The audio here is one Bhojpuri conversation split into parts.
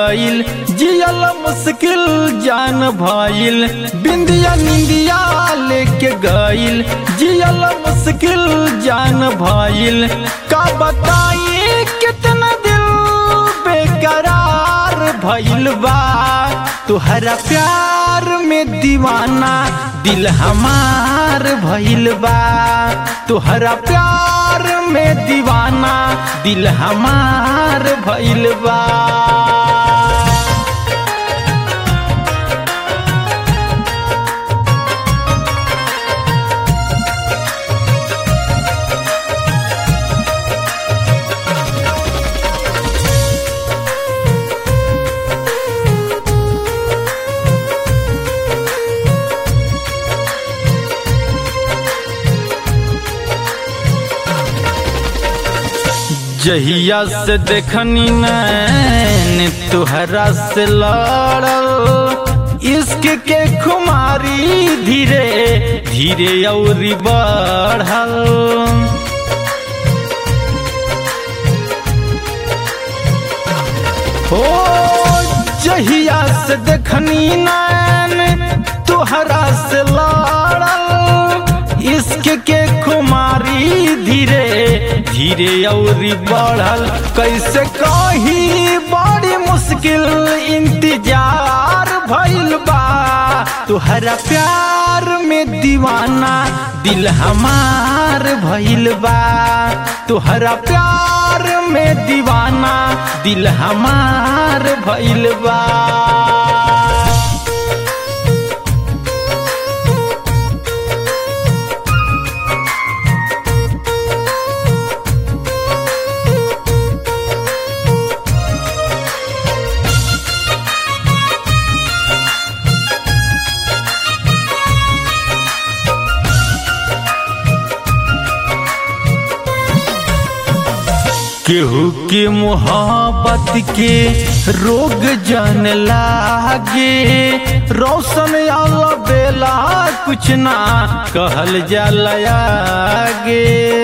गईल जियल मुश्किल जान भइल बिंदिया निंदिया लेके गईल जियल मुश्किल जान भइल का बताई कितना दिल बेकरार भइल बा तुहरा प्यार में दीवाना दिल हमार भइल बा तुहरा प्यार में दीवाना दिल हमार भइल बा जहिया से देखनी नैन तुहरा से लड़ल इश्क के खुमारी धीरे धीरे और बढ़ल हो जहिया से देखनी नैन तुहरा से लड़ल इश्क के खुमारी धीरे धीरे और बढ़ल कैसे कही बड़ी मुश्किल इंतजार भइल बा तुहरा प्यार में दीवाना दिल हमार भइल बा तुहरा प्यार में दीवाना दिल हमार भइल बा केहू के मोहब्बत के रोग जन लागे रोशन आला बेला कुछ ना कहल जाला आगे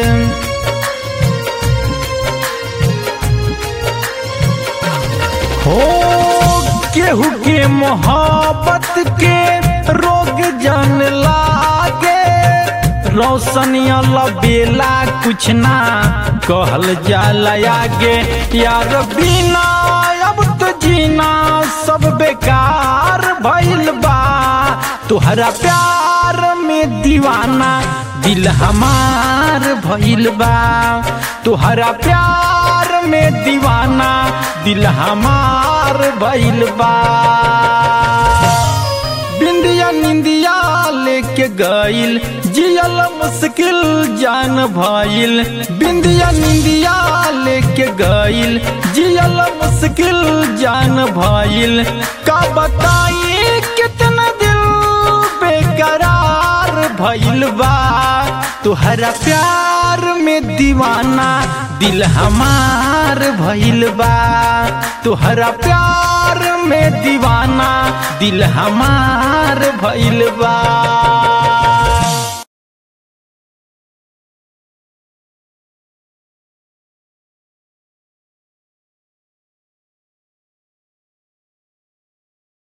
हो केहू के मोहब्बत के रोग जन लागे रोशनिया बेला कुछ ना कहल जाला आगे यार बिना अब तो जीना सब बेकार भइल बा तुहरा प्यार में दीवाना दिल हमार भइल बा तुहरा प्यार में दीवाना दिल हमार भइल बा बिंदिया निंदिया लेके गईल जियल मुश्किल जान भइल बिंदिया निंदिया लेके गईल जियल मुश्किल जान भइल का बताई कितना दिल बेकरार भइल बा तुहरा प्यार में दीवाना दिल हमार भइल बा तुहरा प्यार में दीवाना दिल हमार भइल बा